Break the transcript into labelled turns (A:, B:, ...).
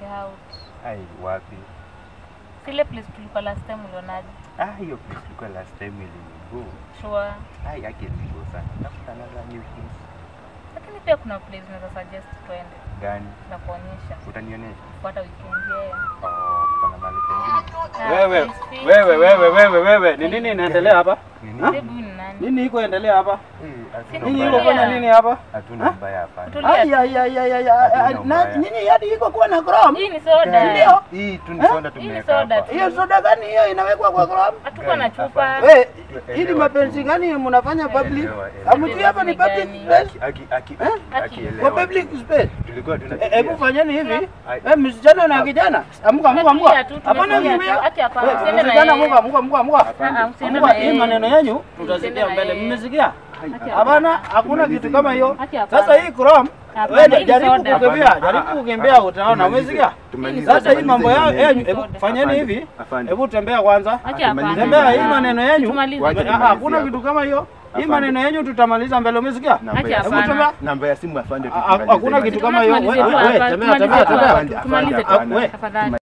A: tutoke out.
B: Ai, wapi?
A: Sile place tulikuwa last time ulionaje?
B: Ah, hiyo place tulikuwa last time ilinigo.
A: Sure.
B: Ai, yake ilinigo sana. Tafuta another new place.
A: Lakini pia kuna place unaweza suggest twende
B: Gani?
A: na kuonyesha
B: Utanionyesha?
A: kufuata weekend yeah.
B: Oh, kuna mahali pengine.
A: Ah,
C: Wewe,
A: place fit.
C: wewe, wewe, wewe, wewe, ni nini inaendelea hapa?
B: Nini?
A: Babe, huyu ni nani?
C: Nini iko endelea hapa?
B: Eh, hatuna
C: Ninyi
A: Tulia.
C: iko
B: ubaya.
C: fanya nini hapa?
B: Hatuna ubaya hapana.
A: Tulia.
C: Ai ai ai ai ai, ai,
B: Hatuna
C: ai, na
B: ubaya.
C: nyinyi hadi iko kuwa na Chrome?
A: Hii ni soda.
C: Ndio.
B: Hii tu ni
C: Eh?
B: soda
A: Hii ni
B: tumeweka
A: soda
B: hapa.
A: tu.
C: Hiyo soda gani hiyo inawekwa kwa Chrome?
A: Hatukuwa na
B: Gani?
A: chupa.
B: Hapa.
C: We,
B: Elewa
C: hii ni
B: tu.
C: mapenzi gani mnafanya public?
B: Elewa, elewa.
C: Hamjui hapa ni public
A: Gani?
C: space?
B: Aki aki
C: Eh?
B: aki
A: Aki.
B: akielewa.
C: Kwa public space.
B: Tulikuwa
C: Eh,
B: tunapitia.
C: Hebu fanyeni hivi.
B: Ai.
C: Eh, msichana na kijana. Amka amka amka.
A: Tulia tu,
C: Hapana
A: tumetulia
C: kimbia.
A: tu. Aki hapana,
C: Eh,
A: usiende na
C: Msichana
A: yeye.
C: amka amka amka amka.
A: Ah, ah, usiende
C: Amka,
A: na
C: hii
A: yeye.
C: maneno yenyu
A: Usiende
C: tutasikia
A: na
C: mbele.
A: yeye.
C: Mmesikia?
A: Aki
C: Hapana, hakuna kitu kama hiyo.
A: Aki hapana.
C: Sasa hii Chrome
A: Hapana,
C: wewe
A: hii ni
C: jaribu
A: soda.
C: kukimbia,
B: Hapana.
C: jaribu
B: Ah, ah,
C: kukimbia
B: ah,
C: utaona.
B: tumalize.
C: Umesikia?
B: Tumalize.
C: Sasa hii mambo yao
B: Tumalize.
C: yenyu, hebu
A: Soda.
C: fanyeni
B: Afande,
C: hivi.
B: afande.
C: Hebu tembea kwanza.
A: Aki hapana.
C: Tembea hii
A: Ah,
C: maneno yenyu.
A: tumalize.
B: Wacha
C: Ah,
B: tumalizie
C: Hakuna
B: hapo.
C: kitu kama hiyo. Hii
B: Afande.
C: maneno yenyu tutamaliza mbele, umesikia?
B: Namba
A: Aki
B: ya
A: hapana.
B: simu.
C: tembea.
B: Namba ya simu afande
C: Ah,
B: tumalize
C: Hakuna
B: hiyo.
C: kitu kama hiyo.
A: Tumalize
C: We-
A: tu
C: we-
A: hapa,
C: Tembea
A: tumalize
C: tembea
A: tu
C: tembea.
A: hapa,
B: Afande,
A: tumalize tu.
B: afande,
C: we.
A: Tafadhali.